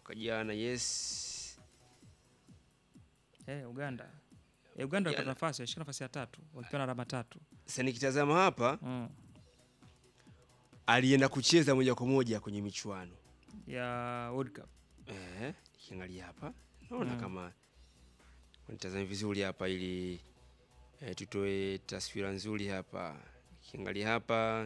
mwaka jana yes Eh, Uganda. Eh, Uganda walipata Jana. nafasi, walishika nafasi ya tatu wakiwa na alama tatu. sasa nikitazama hapa Mm. alienda kucheza moja kwa moja kwenye michuano Ya World Cup. eh, nikiangalia hapa naona Mm. kama nitazame vizuri hapa ili eh, tutoe taswira nzuri hapa nikiangalia hapa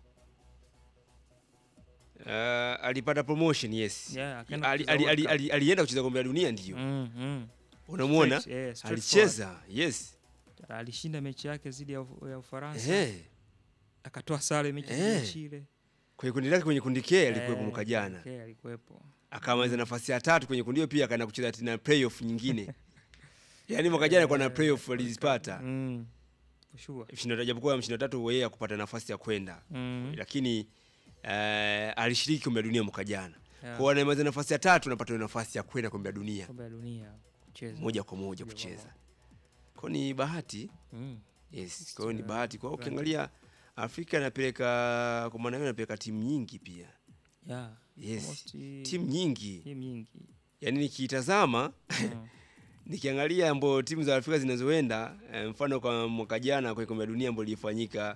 uh, alipata promotion yes Yeah, akaenda ali, kucheza ali, World ali, Cup. ali, alienda kucheza kombe la dunia ndio Mm, mm. unamwona Straight, eh, straight alicheza yes Alishinda mechi yake dhidi ya, Uf- ya Ufaransa. eh. Akatoa sare mechi dhidi Eh. ya Chile. kwenye kundi lake kwenye kundi K alikuwepo Eh, mwaka jana okay, alikuwepo. akamaliza nafasi ya tatu kwenye kundi hiyo pia akaenda kucheza tena playoff nyingine yaani mwaka jana alikuwa na playoff alizipata Mm. For sure. mshindo japokuwa mshindo tatu yeye akupata nafasi ya kwenda Mm. lakini eh, alishiriki kombe la dunia mwaka jana Yeah. kwa anamaliza nafasi ya tatu anapata hiyo nafasi ya kwenda kombe la dunia Kombe la dunia kucheza. moja kwa moja Moja kwa kucheza kwa ni bahati Mm. yes kwa hiyo ni Yeah. bahati kwa hiyo Right. ukiangalia Afrika inapeleka kwa maana hiyo inapeleka timu nyingi pia Yeah. yes Almost, timu nyingi timu nyingi. yaani nikitazama Mm. nikiangalia ambayo timu za Afrika zinazoenda eh, mfano kwa mwaka jana kwenye kombe la dunia ambayo lilifanyika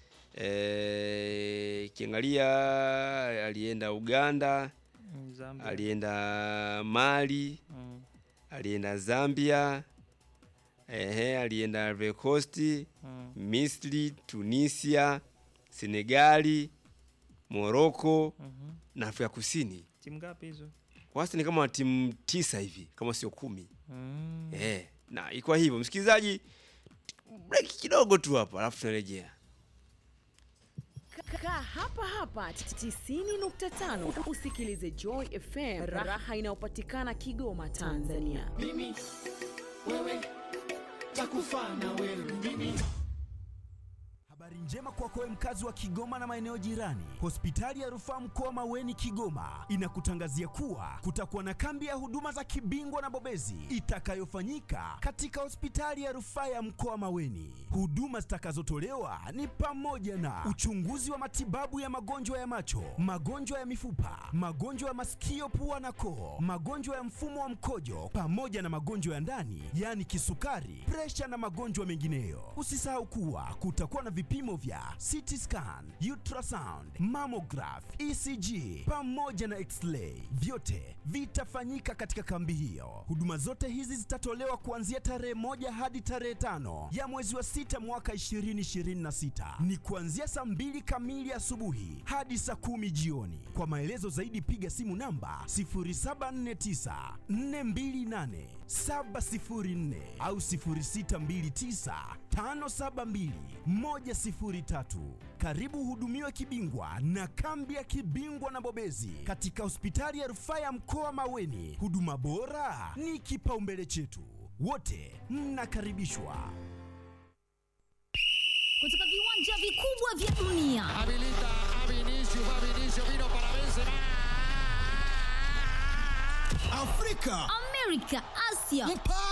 eh, kiangalia alienda Uganda, Mm, Zambia. alienda Mali, Mm. alienda Zambia, ehe, alienda Ivory Coast, Mm. Misri, Tunisia, Senegali, Morocco Mhm. na Afrika Kusini. Timu ngapi hizo? Wastani kama timu tisa hivi kama sio kumi. Mm. Eh, na iko hivyo msikilizaji, break kidogo tu hapa alafu tunarejea. Kaa hapa hapa 90.5 usikilize Joy FM, raha inayopatikana Kigoma, Tanzania. mimi wewe takufa na wewe mimi Habari njema kwako wewe mkazi wa Kigoma na maeneo jirani. Hospitali ya Rufaa Mkoa Maweni Kigoma inakutangazia kuwa kutakuwa na kambi ya huduma za kibingwa na bobezi itakayofanyika katika hospitali ya Rufaa ya Mkoa Maweni. Huduma zitakazotolewa ni pamoja na uchunguzi wa matibabu ya magonjwa ya macho, magonjwa ya mifupa, magonjwa ya masikio, pua na koo, magonjwa ya mfumo wa mkojo pamoja na magonjwa ya ndani, yaani kisukari, presha na magonjwa mengineyo. Usisahau kuwa kutakuwa na vipimo vya CT scan, ultrasound, mammograph, ECG pamoja na x-ray. Vyote vitafanyika katika kambi hiyo. Huduma zote hizi zitatolewa kuanzia tarehe moja hadi tarehe tano ya mwezi wa sita mwaka 2026. Ni kuanzia saa mbili kamili asubuhi hadi saa kumi jioni. Kwa maelezo zaidi piga simu namba 0749 428 704 au 0629 572 103. Karibu hudumiwe kibingwa na kambi ya kibingwa na bobezi katika hospitali ya rufaa ya mkoa Maweni. Huduma bora ni kipaumbele chetu, wote mnakaribishwa. kutoka viwanja vikubwa vya dunia habilita a Vinicius va Vinicius vino para Benzema Afrika amerika asia